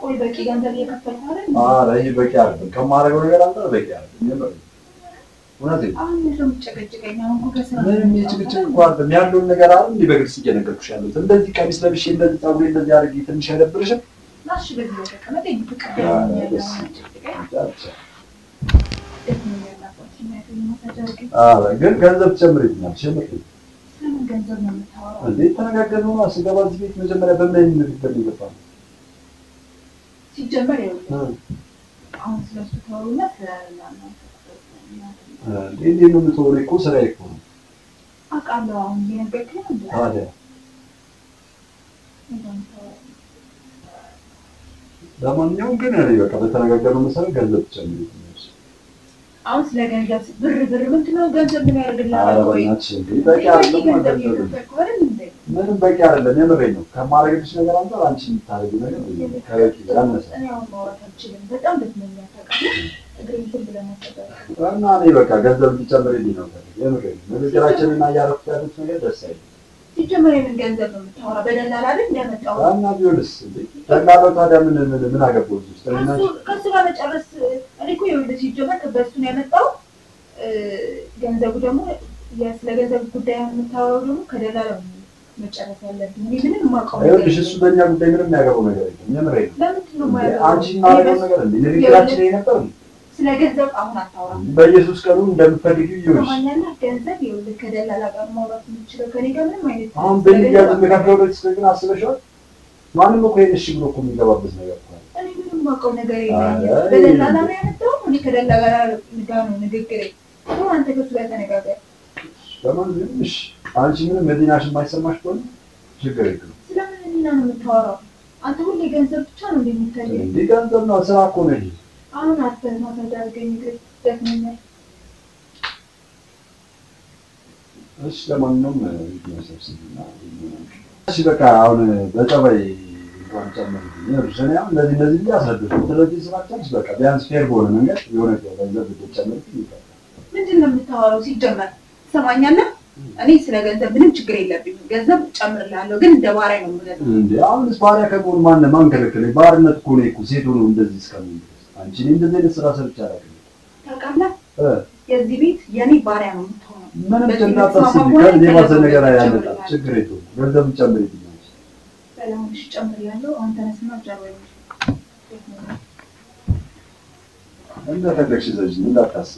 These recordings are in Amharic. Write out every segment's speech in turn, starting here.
ቆይ በቂ ገንዘብ እየከፈልኩ አይደል? ኧረ ይህ በቂ አይደለም። ከማደርገው ነገር አንጻር በቂ አይደለም። የምር እውነቴን ነው። አሁን ምንድን ነው የምትጨቀጭቀኝ? አሁን እኮ ከስራ ምንም የጭቅጭቅ እኮ አይደለም ያለውን ነገር አይደል እንዲህ በግልጽ እየነገርኩሽ ያለሁት። እንደዚህ ቀሚስ ለብሼ እንደዚህ ፀጉሬ እንደዚህ አድርጌ ትንሽ አይደብርሽም? ናሽ በዚህ ላይ ተቀመጥ። ይሄ ፍቅር ኧረ ደክሞኛል፣ በስመ አሁን አትጨቅጭቀኝ። ብቻ ብቻ። ደክሞኛል፣ አባትሽ የሚያገኝ ማሳጅ አድርገኝ። ኧረ ግን ገንዘብ ትጨምርልኛለሽ የምር ስለምን ገንዘብ ነው የምታወራው? እንዴት ተነጋገርን ነው ስገባ እዚህ ቤት መጀመሪያ በምን አይነት ንግግር ነው የገባነው? ሲጀመር ይኸውልህ እ አሁን ስለሱ ተወውና ስለ እናንተ እንዴ እንዴት ነው የምትሆነው? እኮ ስራዬ እኮ ነው። አውቃለሁ። አሁን እየነገርኩህ ነው እንዴ? ታዲያ እንደምታወራው ለማንኛውም ግን እኔ በቃ በተነጋገርነው መሰረት ገንዘብ ትጨምሪልኛለሽ። አሁን ስለ ገንዘብ ብር ብር ምንድን ነው ገንዘብ ምን ያደርግልሃል? ኧረ ቆይ በእናትሽ እንዴ በቂ አይደለም ገንዘብ ገንዘብ እየከፈልኩ አይደል እንዴ? ምንም በቂ አይደለም። የምሬን ነው። ከማድረግልሽ ነገር አንጻር አንቺ የምታደርጊው ነገር ከበቂ ያነሰ እኔ አሁን ማውራት አልችልም። በጣም ደክሞኛል ታውቃለህ። እግሬን ዝም ብለህ ማሰበር እና እኔ በቃ ገንዘብ እንዲጨምርልኝ ነው የምፈልግ። የምሬን ነው። ንግግራችንና እያደረኩት ያሉት ነገር ደስ አይልም። ሲጀመር የምን ገንዘብ ነው የምታወራ? በደላላ አይደል እንዲያመጣው እና ቢሆንስ እንዴ ደላላው ታዲያ ምን ምን ምን አገባው እዚህ ውስጥ? እኔና ከሱ ከሱ ጋር መጨረስ እኔ እኮ ይኸውልህ ሲጀመር በእሱ ነው ያመጣው። እ፣ ገንዘቡ ደግሞ የ- ስለ ገንዘብ ጉዳይ የምታወራው ደግሞ ከደላላው ነው መጨረስ ያለብን። እኔ ምንም የማውቀው ነገር ይኸውልሽ እሱ በእኛ ጉዳይ ምንም የሚያገባው ነገር የለም። የምሬን ነው። ለምንድን ነው እንዴ የማያገባው? አንቺ እናደርገው ነገር እንዴ ንግግራችን ይሄ ነበር እንዴ? ስለ ገንዘብ አሁን አታውራ። በኢየሱስ ቀኑ እንደምትፈልጊው ይሁንሽ። ሰማኛለህ? ገንዘብ ይኸውልህ ከደላላ ጋር ማውራት የምችለው ከኔ ጋር ምንም አይነት አሁን ስለ በልያ ገንዘብ የምከፍለው ለዚህ ግን አስበሽዋል? ማንም እኮ ይሄን እሺ ብሎ እኮ የሚገባበት ነገር እኮ ነው። እኔ ምንም የማውቀው ነገር አይ፣ የለኝም። በደላላ ነው ያመጣው። እኔ ከደላላ ጋር ነው ንግግሬ። አሁን አንተ ከሱ ጋር ተነጋገር። ለማንኛውም እሺ አንቺ ምንም መዲናሽ የማይሰማሽ ከሆነ ችግር የለም። ስለምን ህሊና ነው የምታወራው? አንተ ሁሌ ገንዘብ ብቻ ነው እንደሚታየው። እንዲህ ገንዘብ ነው ስራ እኮ ነው ይሄ። አሁን አተ ማሳጅ አድርገኝ እግሬ ደክሞኛል። እሺ ለማንኛውም ሰብስብና እሺ በቃ አሁን በጸባይ እንኳን ጨምርልኝ። ይኸውልሽ እኔ አሁን እንደዚህ እንደዚህ ብዬ አስረዳሁሽ። ስለዚህ ስራቻች በቃ ቢያንስ ፌር በሆነ መንገድ የሆነ ገንዘብ ብትጨምርልኝ ይቀርታል። ምንድን ነው የምታወራው? ሲጀመር ትሰማኛለህ? እኔ ስለ ገንዘብ ምንም ችግር የለብኝም። ገንዘብ እጨምርልሃለሁ፣ ግን እንደ ባሪያ ነው የምገዛው። እንዴ አሁንስ ባሪያ ከመሆን ማን ማን ከለከለኝ? ባርነት እኮ ነው እኮ ሴት ሆኖ እንደዚህ እስከምን ድረስ አንቺ እኔ እንደዚህ አይነት ስራ ሰርቼ አላውቅም። ታውቃለህ? እ የዚህ ቤት የኔ ባሪያ ነው የምትሆነው። ምንም በዚህ እንዳታስቢ፣ ቤት ስማማ ከዚህ የባሰ ሆነ ነገር ገንዘብ አያመጣም። ጨምርልሃለሁ። ችግር የለውም። ገንዘብ ጨምርልኝ። ሰላም እሺ፣ እጨምርልሃለሁ። አሁን ተነስና ጃባይ እንደፈለግሽ ዘጅ እንዳታስቢ።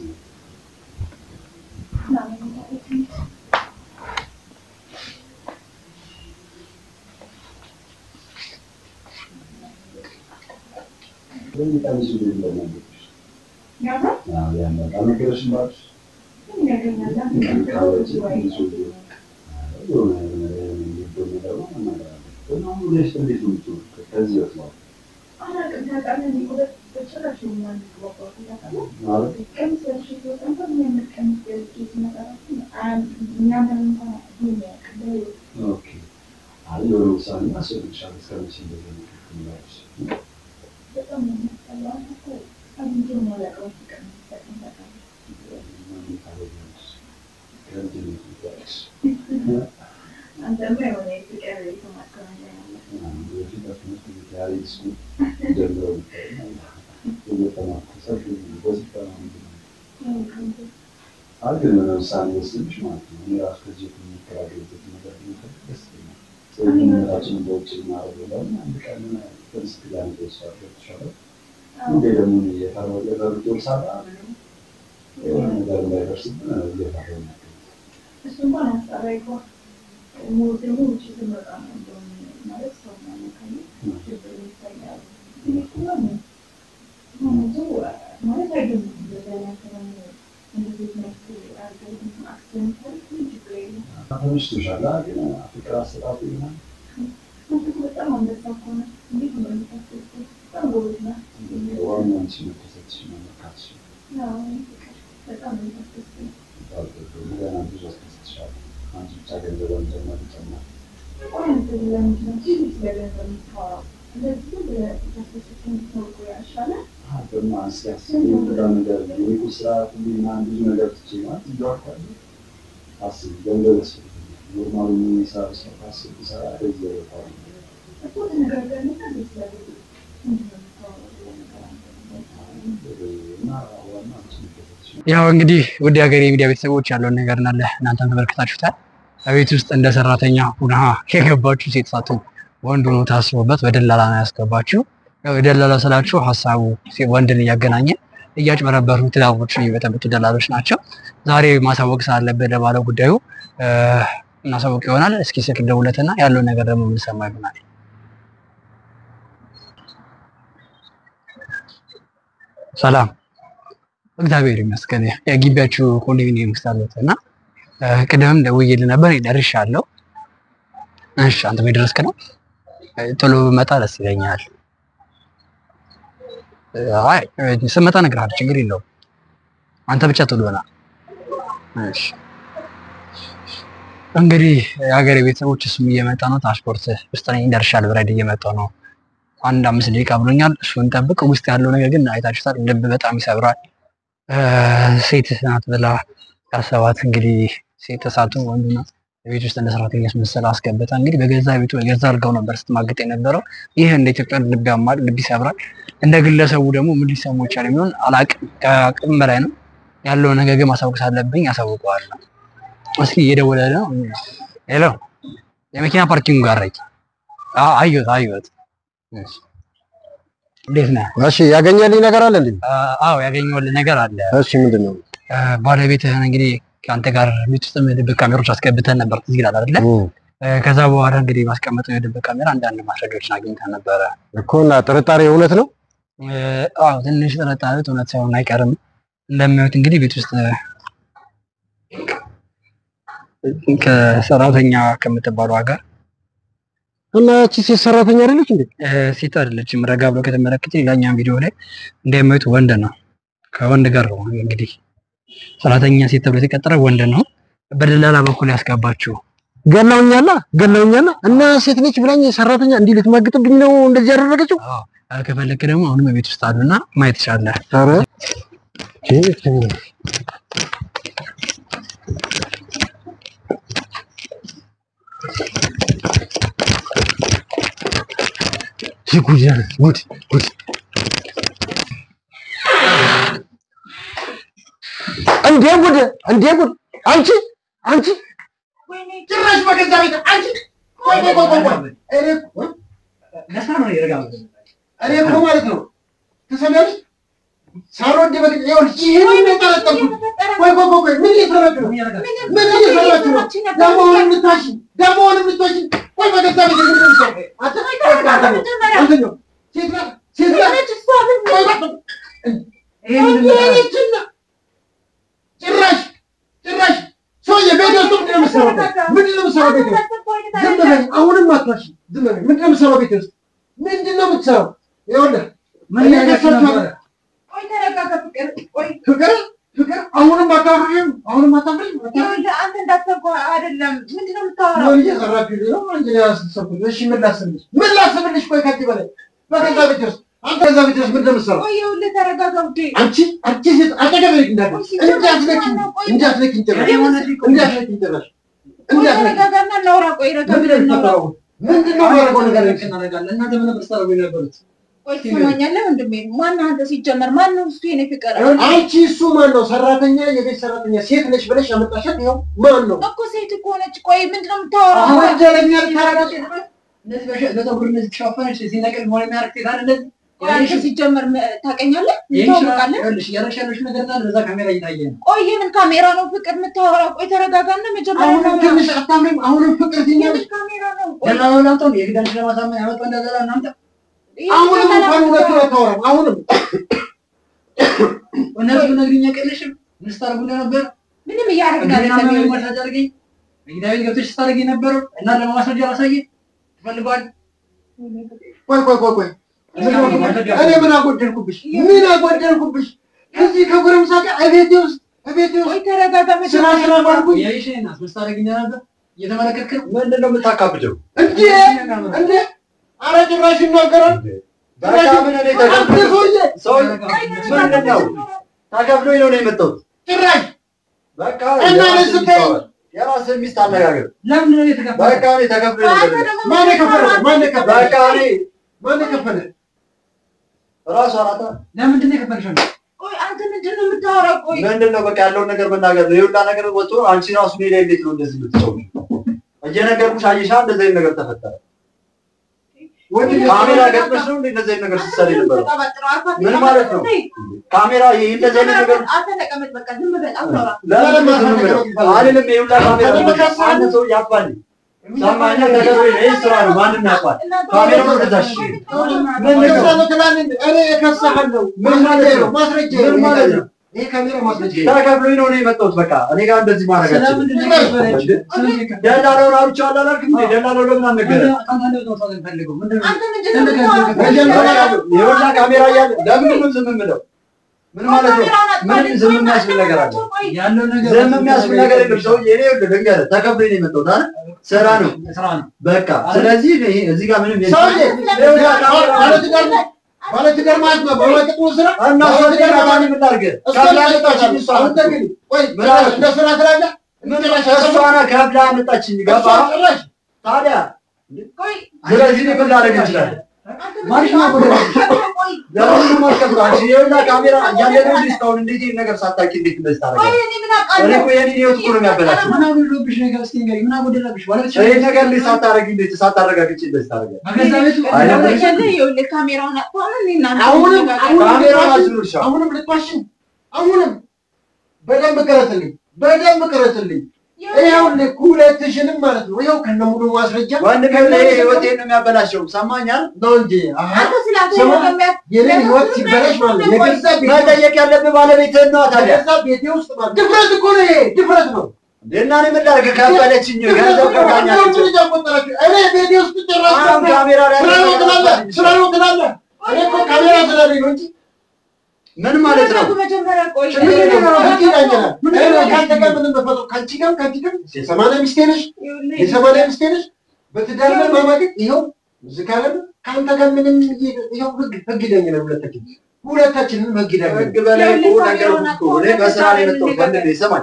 ለምን ቀሚሱ ላይ እንደማለች አዎ ያመጣ ነገርሽ ባልሽ አንተማ የሆነ የፍቅር የተማርከው ነገር አለ። አይ ግን የሆነ ውሳኔ ወስንሽ ማለት ነው። እኔ ራሱ ከዚህ የሚከራከርበት ነገር ቢኖር ደስ ይለኛል። ስለዚህ በውጭ እናደርገው አንድ ቀን ፍልስት ጋር ተወስዷል ተሻለ እንዴ ደግሞ የፈረው የፈሩት ወርሳባ የሆነ ነገር እንዳይደርስብን እየፈረው ነው። እሱ እንኳን አስጠራ ይግባ ሞት ደግሞ ውጭ ስንወጣ ነው እንደውም ማለት ሰው ማነካኝ ችግር ይታያል። እኔ እኮ ነው ብዙ ማለት አይደለም በዛ ያከረም እንደዚህ መልኩ አርገን አክሰንታል ችግር የለም። ተመችቶሻል ግን ፍቅር አሰጣጡ ይሆናል አንተ እኮ በጣም አንበሳ እኮ ነህ። እንዴት ነው የምታስበው? በጣም ጎበዝ ነህ። ዋናው አንቺ መከሰትሽ ነው መካትሽ አዎ፣ ፍቅር በጣም ነው የምታስበው። ገና ብዙ አስከስትሻለሁ። አንቺ ብቻ ገንዘብ መጨመር ይጨምራል። ቆይ አንተ ለምንድን ነው ሁሌ ስለ ገንዘብ የምታወራው? እንደዚህ ዝም ብለህ ተሰስቶ እንድትኖር ያሻላል። ደግሞ አስያስብ የምትዳ ነገር እኔ እኮ ስራ ሁሉ ምናምን ብዙ ነገር ትቼ ማለት እዛው አካባቢ አስብ ገንዘብ ያስፈልገኛል። ኖርማሉ የሚሰራ ሰው ካስብ ሰራ ወደዚያ ይወጣል። እኮ ተነጋገርንና እንዴት ስለ ገንዘብ ምንድን ነው የምታወራው? ሌላ ነገር አንተ እና ዋና አንቺ የሚደረግሽ ያው እንግዲህ ውድ ሀገሬ የሚዲያ ቤተሰቦች ያለውን ነገር እናለ እናንተም ተመልክታችሁታል። በቤት ውስጥ እንደ ሰራተኛ ሁና የገባችሁ ሴት ሳትሆን ወንድ ሆኖ ታስቦበት በደላላ ነው ያስገባችሁ። ያው የደላላ ስላችሁ ሀሳቡ ሴ- ወንድን እያገናኘ እያጭበረበሩ ትዳሮችን የሚበጠብጡ ደላሎች ናቸው። ዛሬ ማሳወቅ ስላለብን ለባለ ጉዳዩ እ፣ እናሳወቅ ይሆናል። እስኪ ስልክ ደውለትና ያለውን ነገር ደግሞ የምንሰማ ይሆናል። ሰላም እግዚአብሔር ይመስገን። የግቢያችሁ ኮንዶሚኒየም ውስጥ አለት እና እ፣ ቅድምም ደውዬልህ ነበር ደርሻለሁ። እሺ አንተ የደረስክ ነው? እ፣ ቶሎ ብመጣ ደስ ይለኛል። እ፣ አይ እ፣ ስመጣ እነግርሃለሁ፣ ችግር የለውም። አንተ ብቻ ቶሎ ና። እሺ እንግዲህ የሀገሬ ቤተሰቦች እሱም እየመጣ ነው። ትራንስፖርት ውስጥ ነኝ፣ ደርሻለሁ። ብራይድ እየመጣሁ ነው። አንድ አምስት ደቂቃ ብሎኛል። እሱን ጠብቅ። ውስጥ ያለው ነገር ግን አይታችሁታል። ልብ በጣም ይሰብራል። እ፣ ሴት ናት ብላ ያሰባት እንግዲህ ሴት ተሳቱ ወንዱና ቤት ውስጥ እንደ ሰራተኛ አስመሰለ አስገብታ እንግዲህ በገዛ ቤቱ በገዛ አልጋው ነበር ስትማግጥ የነበረው። ይህ እንደ ኢትዮጵያ ልብ ያማል፣ ልብ ይሰብራል። እንደ ግለሰቡ ደግሞ ምን ሊሰሙ ይቻል የሚሆን አላቅም። ከአቅም በላይ ነው ያለው ነገር ግን ማሳወቅ ሳለብኝ ያሳውቀዋለሁ። እስኪ እየደወለ ነው። ሄሎ፣ የመኪና ፓርኪንግ ጋር ነኝ። አዎ፣ አየሁት አየሁት። እሺ፣ እንዴት ነህ? እሺ ያገኘልኝ ነገር አለ እንዴ? አዎ፣ ያገኘሁልህ ነገር አለ። እሺ ምንድን ነው? እ፣ ባለቤትህን እንግዲህ ከአንተ ጋር ቤት ውስጥ ድብቅ ካሜሮች አስገብተን ነበር፣ ትዝ ይላል አይደለ? እ፣ ከዛ በኋላ እንግዲህ ማስቀመጠው የድብቅ ካሜራ አንዳንድ ማስረጃዎችን አግኝተን ነበረ። እኮ እና ጥርጣሬ እውነት ነው? እ፣ አዎ ትንሽ ጥርጣሬት እውነት ሳይሆን አይቀርም። እንደሚያዩት እንግዲህ ቤት ውስጥ እ፣ ከሰራተኛ ከምትባለው ጋር እና እቺ ሴት ሰራተኛ አይደለች እንዴ? እ፣ ሴት አይደለችም። ረጋ ብሎ ከተመለከተ ሌላኛው ቪዲዮ ላይ እንደሚያዩት ወንድ ነው። ከወንድ ጋር ነው እንግዲህ ሰራተኛ ሴት ተብሎ የተቀጠረ ወንድ ነው። በደላላ በኩል ያስገባችው ገላውኛላ ገላውኛላ እና ሴት ነች ብላኝ ሰራተኛ እንዲህ ልትማግጥብኝ ነው እንደዚህ ያደረገችው? አዎ፣ ከፈለክ ደግሞ አሁንም ቤት ውስጥ አሉና ማየት ይቻላል። ኧረ ጉድ ጉድ ጉድ እንዴ ጉድ እንዴ ጉድ አንቺ አንቺ ወይኔ ጭራሽ በገዛ ቤት አንቺ ቆይ ቆይ ቆይ ቆይ እኔ እኮ እኔ እኮ ማለት ነው ትሰሚያለሽ ሳልወድ በግድ ይኸውልሽ ይሄን ነው የጠረጠርኩት ቆይ ቆይ ቆይ ቆይ ምን እየሰራችሁ ነው ምን እየሰራችሁ ነው ደሞውን የምታሽ ደሞውን የምትወጪ ቆይ በገዛ ቤት ምን ነው አንተ አንተ ነው ሴት ናት ሴት ናት ቆይ ቆይ ይሄንችና ጭራሽ ጭራሽ ሰውዬ ቤት ውስጥ ምንድን ነው የምትሰራው ምንድን ነው የምትሰራው ቤት ውስጥ ዝም በለኝ አሁንም አትዋሽ ዝም በለኝ ምንድን ነው የምትሰራው ቤት ውስጥ ምንድን ነው የምትሰራው ይኸውልህ ምን ያደርሳችሁ ቆይ ተረጋጋ ፍቅር ቆይ ፍቅር ፍቅር አሁንም አታፍሪም አሁንም አታፍሪም ይኸውልህ አንተ እንዳሰብከው አይደለም ምንድን ነው የምታወራው ምን እየሰራችሁ ነው አንቺ ነው ያሰብኩት እሺ ምን ላስብልሽ ምን ላስብልሽ ቆይ ከዚህ በላይ በገዛ ቤት ውስጥ አንተ በገዛ ቤት ውስጥ ምንድን ነው የምትሰራው ቆይ ይኸውልህ ተረጋጋ ውዴ አንቺ አንቺ ሴት አጠገቤ እንዳትደርሺ እንዳትነኪኝ እንዳትነኪኝ ጭራሽ እንዳትነኪኝ ጭራሽ ቆይ እንዳትነኪኝ ተረጋጋና እናውራ ቆይ ረጋ ምንድን ነው ብለን እናውራ የምትሰራው ምንድን ነው የማደርገው ነገር ቆይ ትሰማኛለህ ወንድሜ ማነህ አንተ ሲጀመር ማነው እሱ የኔ ፍቅር አንቺ እሱ ማን ነው ሰራተኛ የቤት ሰራተኛ ሴት ነች ብለሽ ያመጣሻት ይኸው ማን ነው እኮ ሴት እኮ ነች ቆይ ምንድን ነው የምታወራው ወንጀለኛ ልታረጋጭ ቆይ አንተ ሲጀመር ም- ታውቀኛለህ እንታወቃለን ቆይ የምን ካሜራ ነው ፍቅር የምታወራው ቆይ ተረጋጋና መጀመሪያ አሁንም እናውራ ትንሽ አታምሪም አሁንም ፍቅር ትኛለሽ የምን ካሜራ ነው ቆይ አሁንም እንኳን እውነቱን አታወራም አሁንም ምንም እያደረግን አይደለም ይኸውልህ። ቆይ ቆይ ቆይ ቆይ እኔ ምን አጎደልኩብሽ ምን አጎደልኩብሽ እዚህ ከጎረምሳ ጋር እቤቴ ውስጥ እቤቴ ውስጥ ቆይ ተረጋጋ ስራ መጀመሪያ ስራ ባልኩኝ ምንድን ነው የምታካብደው? እንዴ እንዴ ኧረ ጭራሽ ይናገራል በቃ ምን እኔ አንተ ተከፍሎ ሰውዬ ሰው ምንድን ነው ተከፍሎኝ ነው ነው የመጣሁት። ጭራሽ በቃ እና እኔ የራስህን ስታይ- ሚስት አወራ። የራስህን ሚስት አነጋገር። ለምንድን ነው የተከፈለው? በቃ እኔ ተከፍሎኝ ነው አንተ የመጣሁት። ደግሞ ማን የከፈለ ማን የከፈለ በቃ እኔ ማን የከፈለ ራሷ ናታ። ለምንድን ነው የከፈልሽው? ቆይ አንተ ምንድን ነው የምታወራው? ቆይ ምንድን ነው በቃ ያለውን ነገር መናገር ነው። የሁላ ነገር ወጥቶ አንቺ ራሱ ሜዳ እንዴት ነው እንደዚህ የምትጫወው? እየነገርኩሽ አየሻ፣ እንደዚህ አይነት ነገር ተፈጠረ። ወንድ ልጅ ካሜራ ገጥመሽ ነው እንዴ እንደዚህ አይነት ነገር ስትሰሪ ነበር? ተቀባጥረው አልፋት ምን ማለት ነው? ካሜራ ይሄ እንደዚህ አይነት ነገር አንተ ተቀመጥ፣ በቃ ዝም በል አታውራ። ለምን ዝም ብለው አይደለም። የሁላ ካሜራ አንድ ሰው ያባል ሰማኛ ነገር ወይ ይሄ ስራ ነው። ማንም ያውቃል። ካሜራው ወደዛሽ ምን ልትሰራው ትላለህ? እኔ እከስሃለሁ። ምን ማለት ነው? ማስረጃ ምን ማለት ነው? ይሄ ካሜራ ማስረጃ ተከፍሎኝ ነው እኔ የመጣሁት። በቃ እኔ ጋር እንደዚህ ማድረግ ስለምንድን ነው የከፈለችው? ስለዚህ የከፈለችው? ደላላውን አውርቼዋለሁ አላልክም እንዴ? ደላላው ለምን አልነገረም? ከአንተ አንደበት ነው ማውጣት የምፈልገው። ምንድን ነው? አንተ ምንድን ነው የምታወራው? መጀመሪያ የወላ ካሜራ እያለ ለምንድን ነው ዝም የምለው? ምን ማለት ነው? ምን ዝም የሚያስብል ነገር አለ? ቆይ ያለው ነገር ዝም የሚያስብል ነገር የለም። ሰውዬ እኔ ይኸውልህ ልንገርህ፣ ተከፍሎኝ ነው የመጣሁት አይደል? ስራ ነው ስራ ነው። በቃ። ስለዚህ እኔ እዚህ ጋር ምንም የለም። ሰውዬ የወላ ካሜራ ባለትዳር ነው። ባለትዳር ማለት ነው። በማይጠቅሙ ስራ እና እሷ እዚህ ጋር ታዲያ ምን ላድርግ? ከፍላ አመጣችኝ እሷ። አንተ ግን ቆይ ምን አለ? እንደ ስራ ትላለህ? ምን እሷ ናት ከፍላ አመጣችኝ። ገባ ጭራሽ ታዲያ? ቆይ ስለዚህ እኔ ምን ላደርግ እንችላለን? አንተ ማርሽ ነው ምንድን ነው ወደ- የምታወራው? ቆይ ለምን ነው የማትከፍለው? አንቺ የወላ ካሜራ እያለ ነው እንዴ እስካሁን እንዴት ይሄን ነገር ሳታውቂ እንዴት እንደዚህ ቆይ ታደርጋለሽ? እኔ ምን እኔ አውቃለሁ? እኮ የኔን ህይወት እኮ ነው የሚያበላሽው። ምን አጎደለብሽ ነገር እስኪ ንገሪኝ። ምን አጎደለብሽ? ባለቤትሽ ይሄን ነገር እንዴት ሳታረጊ እንዴት ሳታረጋግጪ እንደዚህ ታደርጋለሽ? በገዛ ቤቱ አይደለም። ይኸውልህ ይኸውልህ ካሜራውን አጥፋው ነው እኔ እናንተ አሁንም እንነጋገር። አሁንም ካሜራውን ልትዋሽኝ? አዝኑልሻል። አሁንም ልትዋሽኝ? አሁንም በደንብ ቅረትልኝ፣ በደንብ ቅረትልኝ። ይኸውልህ ሁለትሽንም ማለት ነው። ይኸው ከነ ሙሉ ማስረጃ ወንድሜ ይሄ ህይወቴን ነው የሚያበላሸው። ሰማኛል። ነው እንጂ አሃ፣ አንተ ስላንተ ስማ፣ ህይወት የሚያስ- የኔን ህይወት ሲበላሽ ማለት ነው። የገዛ ቤቴ መጠየቅ ያለብህ ባለቤትህን ነው ታዲያ። የገዛ ቤቴ ውስጥ ማለት ድፍረት እኮ ነው ይሄ፣ ድፍረት ነው። እና እኔ ምን ላድርግ? ከፈለችኝ ገንዘብ ከፍላኛለች። ልጅ አቆጠራችሁ። እኔ ቤቴ ውስጥ ጭራሽ አሁን ካሜራ ላይ ስራ ነው ትላለህ፣ ስራ ነው ትላለህ። እኔ እኮ ካሜራ ስላለኝ ነው እንጂ ምን ማለት ነው? መጀመሪያ ቆይ ችግር የለውም። ህግ ይዳኘናል። እኔ ከአንተ ጋር ምንም በፈጠሩ ከአንቺ ጋር ከአንቺ ጋር የሰማንያ ሚስቴ ነሽ ይኸውልህ የሰማንያ ሚስቴ ነሽ። በትዳር ላይ ማማገጥ ይኸው እዚህ ካለ ከአንተ ጋር ምንም ይኸው ህግ ህግ ይዳኘናል። ሁለታችን ሁለታችንም ህግ ይዳኘናል። ህግ በላይ እኮ ነገር እኮ እኔ በስራ ነው የመጣሁት። ወንድሜ ስማኝ፣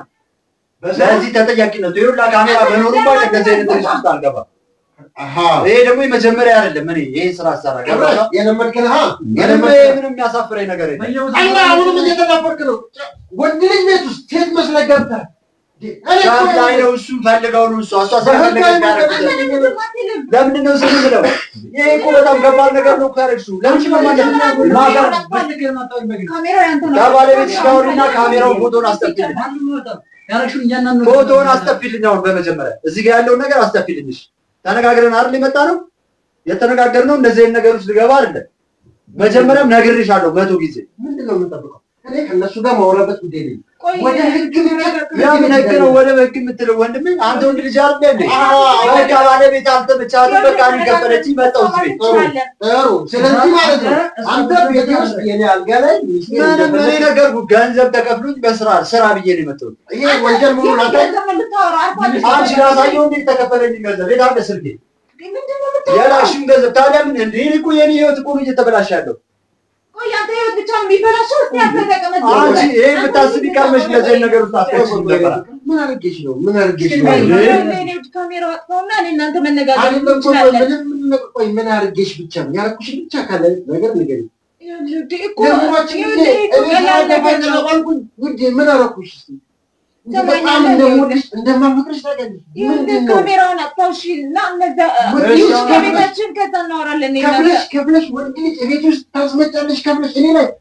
ለዚህ ተጠያቂነቱ ይኸውልህ ካሜራ በኖሩባ እንደዚህ አይነት ልጅ ውስጥ አልገባም። አሃ ይሄ ደግሞ የመጀመሪያ አይደለም። እኔ ይሄ ስራ አሰራ ገብረሽ የለመድክን ሀ ምንም የለመድክን ምንም የሚያሳፍረኝ ነገር የለም። በየቦታው እና አሁንም እየተናፈርክ ነው። ወንድ ልጅ ቤት ውስጥ ሴት መስለህ ገብተህ እኔ እኮ ሻፍ ላይ ነው እሱ ፈልገው ነው እሱ እሷ ስለፈለገች ያደረጉት። ለምንድን ነው ዝም ብለው? ይሄ እኮ በጣም ከባድ ነገር ነው እኮ ያደረግሽው። ለምንድን ነው ማለት ነው? ማታ በትክክል ማታወቅ በግል ካሜራው ያንተ ነው። ከባለቤትሽ ጋር አውሪና ካሜራውን ፎቶን አስጠፊልኝ። ማንም ይወጣል። ያደረግሽውን እያንዳንዱ ፎቶውን አስጠፊልኝ። አሁን በመጀመሪያ እዚህ ጋር ያለውን ነገር አስጠፊልኝ። እሺ ተነጋግረን አይደል የመጣ ነው የተነጋገርነው። እንደዚህ አይነት ነገር ውስጥ ልገባ አይደለም። መጀመሪያም ነግሬሻለሁ መቶ ጊዜ። ምንድን ነው የምንጠብቀው? እኔ ከእነሱ ጋር ማውራበት ጉዳይ ነኝ። ቆይ ወደ ህግ ያምን ህግ ነው ወደ ህግ የምትለው ወንድሜ? አንተ ወንድ ልጅ አይደለ እንዴ? በቃ ባለቤት አልተመቻትም። በቃ እኔ ከፈለችኝ መጣሁ እዚህ ቤት። ጥሩ። ስለዚህ ማለት ነው አንተ ቤቴ ውስጥ የኔ አልጋ ላይ ሚስቴ ምንም እኔ እንደፈለገ- ነገርኩህ። ገንዘብ ተከፍሎኝ በስራ ስራ ብዬ ነው የመጣሁት። ይሄ ወንጀል መሆኑን አንተ አንቺ ላሳየው እንዴ የተከፈለኝ ገንዘብ የት አለ ስልኬ? ምንድን ነው የምታወራው? የላክሽውን ገንዘብ ታዲያ ምን እንዴ? እኔ እኮ የኔ ህይወት እኮ ነው እየተበላሸ ያለው። ቆይ ያንተ ህይወት ብቻ ነው የሚበላሸው? እስኪ አንተ ተቀመጥ። አንቺ ይሄን ብታስቢ ቀርመሽ እንደዚህ አይነት ነገር ውስጥ አትገባም ነበር። ምን አድርጌሽ ነው? ምን አድርጌሽ ነው? ቆይ፣ ይኸውልህ፣ እኔ ካሜራው አጥፋውና እኔ እናንተ መነጋገር አይደለም እኮ እንችላለን። ምንም ምን- ቆይ ምን አድርጌሽ ብቻ ነው ያደረኩሽን ብቻ ካለ ነገር ንገሪኝ። ይኸውልህ፣ ውዴ እኮ ደግሞችን ጊዜ ይኸውልህ፣ እኮ እኔ ቀላል ነገር ነው። ተባልኩኝ ውዴ ምን አደረኩሽ? እስኪ ሰማኝ በጣም አለ እንደምወድሽ እንደማፈቅርሽ ታውቂያለሽ። ይኸውልህ፣ ምንድን ነው ካሜራውን አጥፋው እሺ፣ እና እነዛ ውዴ፣ ይኸውልህ፣ አሁን ከቤታችን ከዛ እናወራለን። እኔ እናንተ ከፍለሽ ከፍለሽ ወንድ ልጅ ቤት ውስጥ ታስመጫለሽ ከፍለሽ እኔ ላይ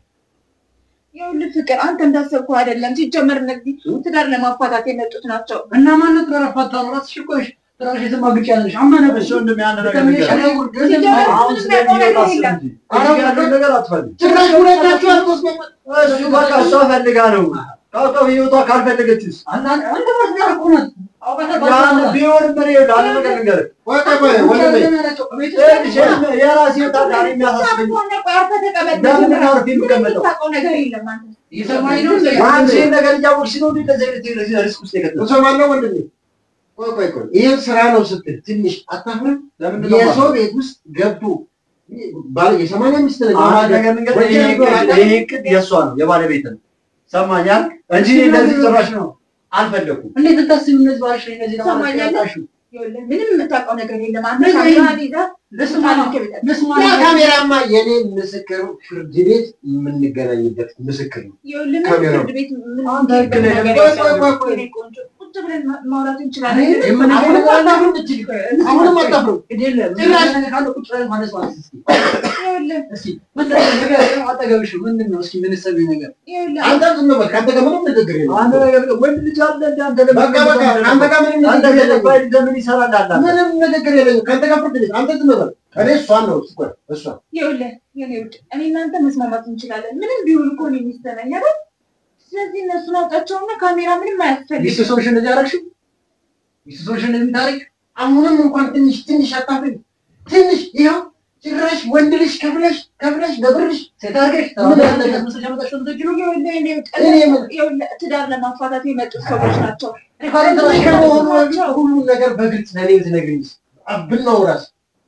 ይኸውልህ ፍቅር አንተ እንዳሰብከው አይደለም። ሲጀመር እነዚህ ትዳር ለማፋታት የመጡት ናቸው። እና ማነት ተረፋታ ነው ራስሽ እኮ ነሽ ራስሽ የተማግጭ ያለሽ አመነብሽ እሺ ወንድሜ አንድ ነገር በጣም ንገረኝ። የሸነው ውርደት ሲጀመር አሁን ምንም ስለ ያውቀው ህይወት ነገር አስብ የለም። እንጂ እዚህ ጋር ያለውን ነገር አትፈልግ። ጭራሽ ሁለታችሁ አልተስማማ እሱ በቃ እሷ ፈልጋ ነው ካውቀው ህይወቷ ካልፈለገችስ አንተ ማለት ነው እኮ ናት ያን ቢሆንም እኔ አንድ ነገር ልንገርህ ወጣ ቆይ ወንድሜ ይኸውልሽ፣ የራሴ ህይወት አለ እኔ የሚያሳስበኝ ሆነ ቆይ አርፈህ ተቀመጥ። ለምን ነው አርፌ የምቀመጠው? የምታውቀው ነገር የለም አንተ። እየሰማኝ ነው አንቺ ይሄን ነገር እያወቅሽ ነው እንዴ እንደዚህ አይነት ሪስክ ውስጥ የከተተው? ትሰማለህ ወንድሜ? ቆይ ቆይ ቆይ ይሄን ስራ ነው ስትል ትንሽ አታፍርም? ለምንድን ነው የሰው ቤት ውስጥ ገብቶ ባለ የሰማንያ ሚስት ነኝ አንድ ነገር ልንገርህ፣ ይሄ እቅድ- ይሄ እቅድ የእሷ ነው የባለቤት ነው ሰማኛል እንጂ እኔ እንደዚህ ጭራሽ ነው አልፈለኩም። እንዴት ልታስቢ እነዚህ ባልሽ ላይ እነዚህ ሰማኛለህ? ያጣሽው ይኸውልህ ምንም የምታውቀው ነገር የለም። አንተ ምን ካሜራህን ይዘህ ልስማ ልክ ብለህ ልስማ ያ ካሜራማ የኔ ምስክር ፍርድ ቤት የምንገናኝበት ምስክር ነው። ይኸውልህ ምንም ካሜራው። ፍርድ ቤት ምን አንተ ህግ ነህ፣ ነገር ቆይ፣ የለም። ቆይ፣ ቆይ፣ የኔ ቆንጆ ቁጭ ብለን ማ- ማውራት እንችላለን። አይ፣ ምንም አሁንም አታፍሩም እችል አሁንም አታፍሩም። የለም ጭራሽ- ነገር ካለ ቁጭ ብለን ማነስ ማለት እስኪ ይኸውልህ እስኪ ምንድን ነው ነገር አጠገብሽ ምንድን ነው እስኪ ምን ሰሚ ነገር ይኸውልህ አንተ ዝም በል። ከአንተ ጋር ምንም ንግግር የለም። አንተ ነገር ወንድ ልጅ አለ እንደ አንተ በቃ በቃ አንተ ጋር ምንም አንተ ንግግር የለም። ገለባይ ለምን ይሰራል አለ ምንም ንግግር የለኝም። ከአንተ ጋር ፍርድ ቤት አንተ ዝም በል። እኔ እሷን ነው እኮ እሷን ይኸውልህ የኔ ውድ እኔ እናንተ መስማማት እንችላለን። ምንም ቢሆን እኮ እኔ ሚስት ነኝ አይደል? ስለዚህ እነሱን አውጣቸውና ካሜራ ምንም ሚስቱ አያስፈልግም። ሰዎች እንደዚህ አደረግሽው ሚስቱ ሰዎች እንደዚህ ታሪክ አሁንም እንኳን ትንሽ ትንሽ አታፍሪ። ትንሽ ይኸው ጭራሽ ወንድ ልጅ ከፍለሽ ከፍለሽ በብርሽ ሴት አድርገሽ ምን ተባለ ያደረገ? መስለሽ ያመጣሽው እንደዚህ ነው ይኸውልህ የኔ ውድ እኔ ምን- ይኸውልህ ትዳር ለማፋታት የመጡ ሰዎች ናቸው። ከመሆኑ በፊት ሁሉም ነገር በግልጽ ለእኔ ብትነግሪኝ ብናውራስ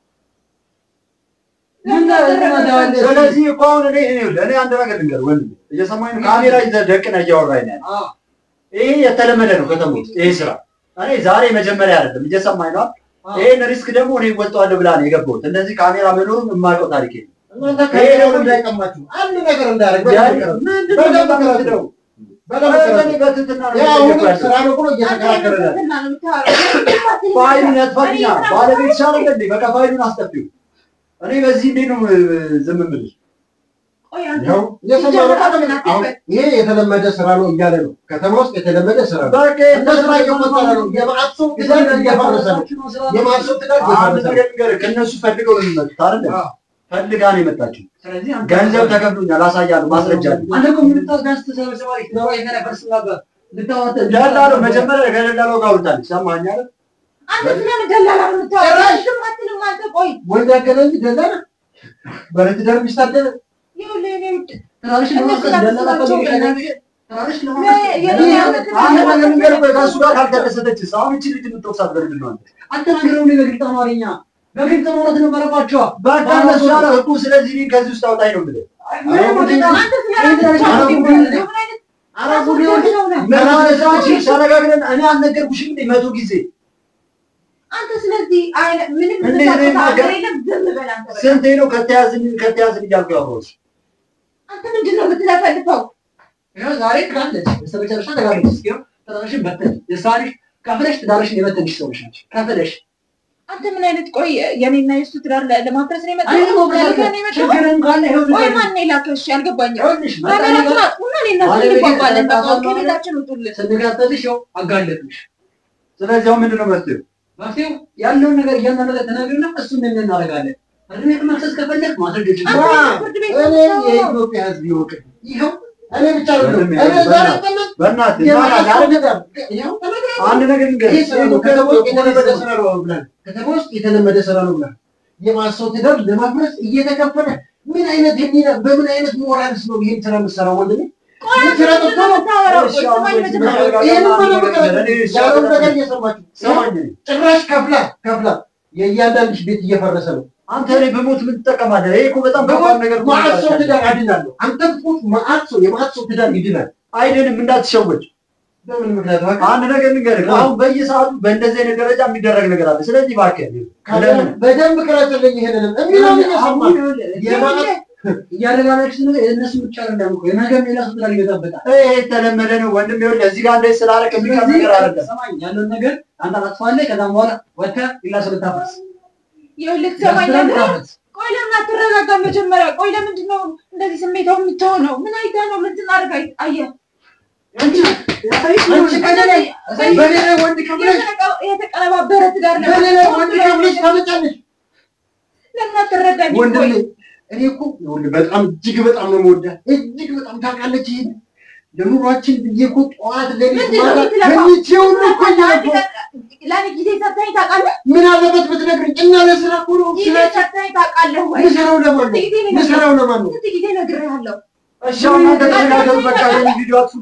ምን ታደርጋለህ ስለዚህ እኮ አሁን እኔ እኔ እኔ አንድ ነገር ልንገርህ ወንድሜ፣ እየሰማኝ ነው። ካሜራ ይዘህ ደቅነህ እያወራኝ ነው ያለው። ይሄ የተለመደ ነው ከተማ ውስጥ ይሄ ስራ። እኔ ዛሬ መጀመሪያ አይደለም፣ እየሰማኝ ነው። ይሄን ሪስክ ደግሞ እኔ እወጣዋለሁ ብላ ነው የገባሁት። እንደዚህ ካሜራ መኖሩን የማውቀው ታሪክ የለም። እናንተ ከሌላው እንዳይቀማችሁ አንድ ነገር እንዳያደርግ በደንብ ቅረቡ። ምንድን ነው በደንብ ቅረቡ። የምትለው? በደንብ እኔ ቅረቡ። በትህትና ነው ያ እየጠየኩህ አሁንም ያለሁት። ስራ ነው ብሎ እየተከራከረ ነው። ትህትና ነው የምታወራው። ፋይሉን ያጥፋልኛ ባለቤት ሻለ እንዴ? በቃ ፋይሉን አስጠፊው። እኔ በዚህ እንዴት ነው እ፣ ዝም የምልሽ? ቆይ አንተ ይኸው እየሰማሁ ነው። ሲጀመር አሁን ይሄ የተለመደ ስራ ነው እያለ ነው። ከተማ ውስጥ የተለመደ ስራ ነው። በቃ እንደ ስራ እየቆጠረ ነው። የመዓት ሰው ትዳር እየፈረሰ ነው። የመዓት ሰው ትዳር አንድ እየፈረሰ ነው። ነገር ልንገርህ፣ ከእነሱ ፈልገው ነው የሚመጡት አይደል? ፈልጋ ነው የመጣችው። ስለዚህ አንተ ገንዘብ ተከፍሎኛል፣ አሳያለሁ፣ ማስረጃ አለኝ። አንተ እኮ ምን ታጋስ ተሰበሰባሪ ነው የተነፈርስ ነበር ልታወጣ ደላለው መጀመሪያ ከደላለው ጋር አውርታለች። ሰማኸኝ አይደል? አንተ ስለምን ደላላ ነው የምታወራው? ዝም አትልም አንተ። ቆይ ወንድ ያገናኝ ደላላ ባለትዳር ሚስት አለ። ይኸውልህ የኔ ውድ ትራንሽ ነው እነሱ ደላላ ናቸው ፈልገሽ በእናትህ። ትራንሽ ነው አንድ ነገር ልንገርህ፣ ቆይ ከእሱ ጋር ካልተደሰተችስ አሁን እቺ ልጅ የምትወቅሳት በምንድን ነው አንተ? አትናገረው ነው በግልጽ አማርኛ በግልጽ ማለት ነው መረባቸው በቃ እነሱ ያለ እኮ ስለዚህ እኔን ከዚህ ውስጥ አውጣኝ ነው የምልህ። አንተ ስለራስህ አረ ምን ጉድ አይነት ኧረ ጉድ ይኸውልህ። ሰው ነህ? ምን ማለት ነው? አንቺ ተነጋግረን እኔ አልነገርኩሽም እንዴ መቶ ጊዜ አንተ ስለዚህ አይነ- ምንም እንዴ የምታውቀው እኔ ነገር ነገር- የለም። ዝም በል አንተ በቃ። ስንቴ ነው ከተያዝን ከተያዝን እያልኩ ያወራሁሽ? አንተ ምንድን ነው የምትለፈልፈው? ይኸው ዛሬ ትላለች በስተመጨረሻ ተጋለች እስኪ ትራንሽን በተን የሳሪሽ ከፍለሽ ትዳርሽን የበተንሽ ሰዎች ናቸው ከፍለሽ አንተ ምን አይነት ቆይ የኔና የሱ ትዳር ለ- ለማፍረስ ነው የመጣው? አይደለም ለልከህ ነው የመጣው? ችግርም ካለ ይኸው ቆይ ልጅ ማን ነው የላከሽ? አልገባኝም። ይኸውልሽ ካሜራችሁን አጥፉና እኔና እሱ ባለቤቴ እንግባባለን። በቃ ተጣጣሉ ከቤታችን ውጡልን። ስንጋጠልሽ ይኸው አጋለጥሽ ስለዚህ አሁን ምንድን ነው መፍትሄው? መፍትሄው ያለውን ነገር እያንዳንዱ ነገር ተናግሪና እሱን ምን እናደርጋለን ፍርድ ቤት መክሰስ ከፈለግ ማስረጃ አንተ አ- ፍርድ ቤት እኔ ነው የኢትዮጵያ ሕዝብ ይወቅ። ይኸው እኔ ብቻ አይደለም። ወንድሜ፣ እኔ ዛሬ በእናትህ፣ ቀመጥ በእናትህ የመዓት ይባላል ሰው አይደል? ትዳር ይኸው ተነግረን አንድ ነገር ልንገርህ፣ ይህ ስራ ነው። ከተማ ውስጥ የተለመደ ስራ ነው ብለን ከተማ ውስጥ የተለመደ ስራ ነው ብለን የመዓት ሰው ትዳር ለማፍረስ እየተከፈለ ምን አይነት የሚና በምን አይነት ሞራልስ ነው ይህን ስራ የምትሰራው ወንድሜ? ቆይ አንተ ስራ ምንድን ነው የምታወራው? ቆይ ስማኝ መጀመሪያ። ይህን ያለውን ነገር እየሰማችሁ ሰማኝ። ጭራሽ ከፍላ ከፍላ የእያንዳንድሽ ቤት እየፈረሰ ነው። አንተ እኔ በሞት ምን ትጠቀማለህ? ይሄ እኮ በጣም ከባድ ነገር እኮ መዓት ሰው ነው። ትዳር አድናለሁ። አንተ ብትሞት መዓት ሰው የመዓት ሰው ትዳር ይድናል። አይደለም እንዳትሸወድ። በምን ምክንያት እባክህ? አንድ ነገር ልንገርህ፣ አሁን በየሰዓቱ በእንደዚህ አይነት ደረጃ የሚደረግ ነገር አለ። ስለዚህ እባክህ ለምን በደንብ ቅረጽልኝ። ይሄንንም የሚለውን እየሰማህ የመዓት እያደረጋለች ነው የእነሱ ብቻ አይደለም እኮ የነገም ሌላ ሰው ትዳር ይበጣበጣል ይሄ የተለመደ ነው ወንድም። ይኸውልህ እዚህ ጋር እንደዚህ ስላደረክ የሚቀር ነገር አይደለም። ሰማኝ ያለውን ነገር አንተ አጥፋለህ ከዛም በኋላ ወጥተህ ሌላ ሰው ልታፈስ ይኸውልህ ትሰማኛለህ? ቆይ ለምን አትረጋጋም? መጀመሪያ ቆይ ለምንድን ነው እንደዚህ ስሜታው የምትሆነው? ምን አይተህ ነው? ምን ስናደርግ አይ- አየህ? አንቺ አንቺ ከእኔ ላይ በእኔ ላይ ወንድ ከፍለሽ የተቀ- የተቀነባበረ ትዳር ለምን በእኔ ላይ ወንድ ከፍለሽ ታመጫለሽ። ለምን አትረዳኝም? ወንድሜ ቆይ እኔ እኮ ይኸውልህ በጣም እጅግ በጣም ነው የምወዳት እጅግ በጣም ታውቃለች። ይሄን ለኑሯችን ብዬ እኮ ጠዋት ሌሊት ምንድን ነው ማታ የምትለፋው? ተኝቼ ሁሉ እኮ እያልኩ ለእኔ ጊዜ ሰጥተኸኝ ታውቃለህ? ምን አለበት ብትነግሪኝ እና ለስራ እኮ ነው ጊዜ ስለ ሰጥተኸኝ ታውቃለህ ወይ? ምሰራው ለማን ስንት ነው ጊዜ ነው ምሰራው ለማን ነው ስንት ጊዜ ነግሬሃለሁ? እሺ አሁን እናንተ ተነጋገሩ። በቃ ይሄን ቪዲዮ አጥፉ።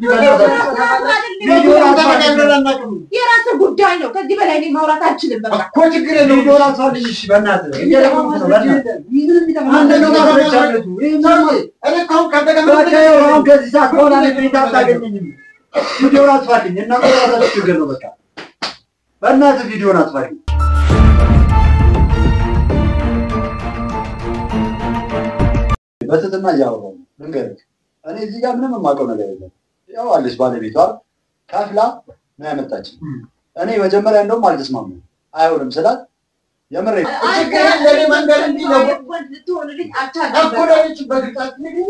ቪዲዮ ተነጋግረን አናውቅም የራስህ ጉዳይ ነው። ከዚህ በላይ እኔ ማውራት አልችልም። በቃ እኮ ችግር የለውም ቪዲዮ አጥፋልኝ። እሺ በእናትህ እየለመንኩ ነው። በእናትህ አንድ ነው ማስረጃ አለቱ። ይሄን ሰውዬ፣ እኔ እኮ አሁን ካንተ ጋር በቃ ይኸው አሁን ከዚህ ሰዓት በኋላ እኔ ቤት አታገኘኝም። ቪዲዮን አጥፋልኝ። እናንተ የራሳችሁ ችግር ነው። በቃ በእናትህ ቪዲዮን አጥፋልኝ። በትህትና እያወራሁ ነው። ልንገርህ እኔ እዚህ ጋር ምንም የማውቀው ነገር የለም። ያው አለች ባለቤቷ ከፍላ ነው ያመጣችኝ። እኔ መጀመሪያ እንደውም አልተስማማም አይሆንም ስላት የምሬ ችግር ለኔ መንገድ እንዲህ ነው እኮ ለኔ በግልጽ ንግኝ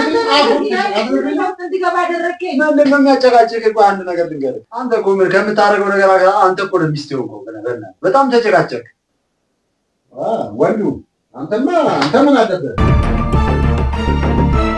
ምንድን ነው የሚያጨቃጭቅ? እኮ አንድ ነገር ልንገርህ፣ አንተ እኮ ምን ከምታደርገው ነገር ጋር አንተ እኮ ነው ሚስት የሆንከው። በእናትህ በጣም ተጨቃጨቅ። ወንዱ አንተማ አንተ ምን አለበት